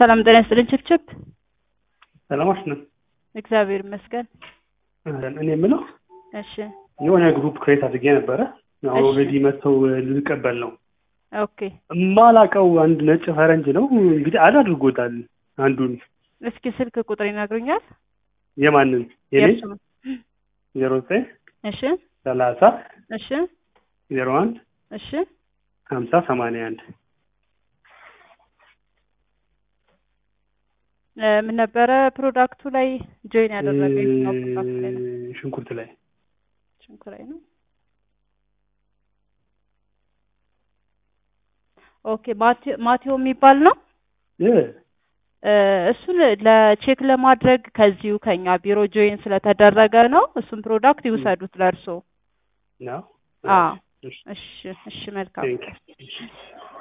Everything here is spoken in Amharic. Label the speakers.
Speaker 1: ሰላም ጤና ይስጥልኝ። ችፕችፕ
Speaker 2: ሰላማች ነው።
Speaker 1: እግዚአብሔር ይመስገን።
Speaker 2: እኔ የምለው
Speaker 1: እሺ
Speaker 2: የሆነ ግሩፕ ክሬት አድርጌ ነበረ።
Speaker 1: እሺ።
Speaker 2: ኦልሬዲ መጥተው ልቀበል ነው።
Speaker 1: ኦኬ
Speaker 2: የማላቀው አንድ ነጭ ፈረንጅ ነው እንግዲህ አድ አድርጎታል። አንዱን
Speaker 1: እስኪ ስልክ ቁጥር ይነግሩኛል?
Speaker 2: የማንን የኔ
Speaker 1: የእርሱን።
Speaker 2: ዜሮ ዘጠኝ
Speaker 1: እሺ
Speaker 2: ሰላሳ
Speaker 1: እሺ
Speaker 2: ዜሮ አንድ
Speaker 1: እሺ
Speaker 2: ሀምሳ ሰማንያ አንድ
Speaker 1: እ ምን ነበረ ፕሮዳክቱ ላይ ጆይን ያደረገ የትኛው ፕሮዳክት ላይ ነው?
Speaker 2: ሽንኩርት ላይ
Speaker 1: ሽንኩ ላይ ነው። ኦኬ ማቴ- ማቴዎ የሚባል ነው።
Speaker 2: እ
Speaker 1: እ እሱን ለቼክ ለማድረግ ከዚሁ ከኛ ቢሮ ጆይን ስለተደረገ ነው። እሱን ፕሮዳክት ይውሰዱት ለእርሶ።
Speaker 2: ነው
Speaker 1: አዎ
Speaker 2: እሺ፣
Speaker 1: እሺ እሺ መልካም
Speaker 2: ቴንክ ዩ።